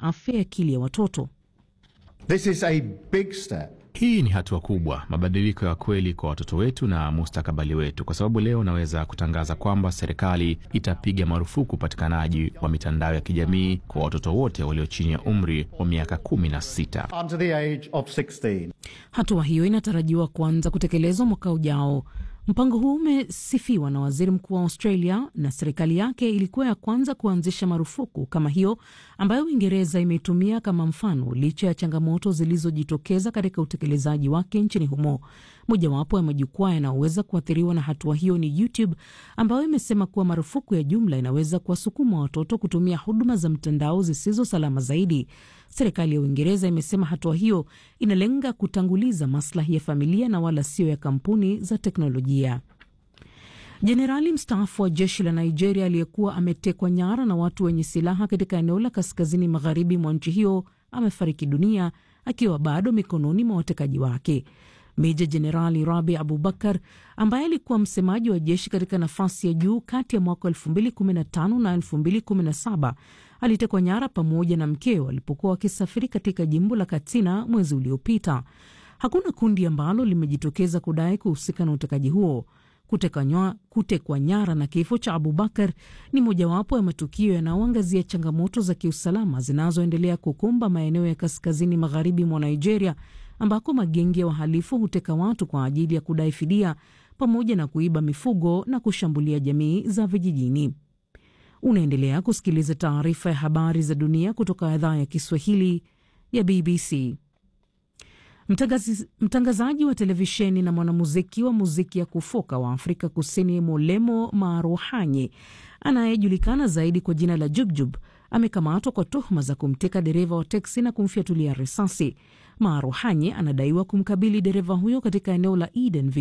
afya ya akili ya watoto. This is a big step. Hii ni hatua kubwa, mabadiliko ya kweli kwa watoto wetu na mustakabali wetu, kwa sababu leo naweza kutangaza kwamba serikali itapiga marufuku upatikanaji wa mitandao ya kijamii kwa watoto wote walio chini ya umri wa miaka kumi na sita. Under the age of 16. Hatua hiyo inatarajiwa kuanza kutekelezwa mwaka ujao. Mpango huu umesifiwa na waziri mkuu wa Australia na serikali yake ilikuwa ya kwanza kuanzisha marufuku kama hiyo ambayo Uingereza imeitumia kama mfano, licha ya changamoto zilizojitokeza katika utekelezaji wake nchini humo. Mojawapo ya majukwaa yanayoweza kuathiriwa na hatua hiyo ni YouTube ambayo imesema kuwa marufuku ya jumla inaweza kuwasukuma watoto kutumia huduma za mtandao zisizo salama zaidi. Serikali ya Uingereza imesema hatua hiyo inalenga kutanguliza maslahi ya familia na wala sio ya kampuni za teknolojia. Jenerali mstaafu wa jeshi la Nigeria aliyekuwa ametekwa nyara na watu wenye silaha katika eneo la kaskazini magharibi mwa nchi hiyo amefariki dunia akiwa bado mikononi mwa watekaji wake. Meja Jenerali Rabi Abubakar ambaye alikuwa msemaji wa jeshi katika nafasi ya juu kati ya mwaka 2015 na 2017 alitekwa nyara pamoja na mkeo alipokuwa wakisafiri katika jimbo la Katsina mwezi uliopita. Hakuna kundi ambalo limejitokeza kudai kuhusika na utekaji huo. Kutekwa nyara na kifo cha Abubakar ni mojawapo ya matukio yanayoangazia changamoto za kiusalama zinazoendelea kukumba maeneo ya kaskazini magharibi mwa Nigeria, ambako magenge ya wahalifu huteka watu kwa ajili ya kudai fidia pamoja na kuiba mifugo na kushambulia jamii za vijijini. Unaendelea kusikiliza taarifa ya habari za dunia kutoka idhaa ya Kiswahili ya BBC. Mtangazi, mtangazaji wa televisheni na mwanamuziki wa muziki ya kufoka wa Afrika Kusini Molemo Maruhanye anayejulikana zaidi kwa jina la Jubjub amekamatwa kwa tuhuma za kumteka dereva wa teksi na kumfyatulia risasi. Maruhanye anadaiwa kumkabili dereva huyo katika eneo la Eden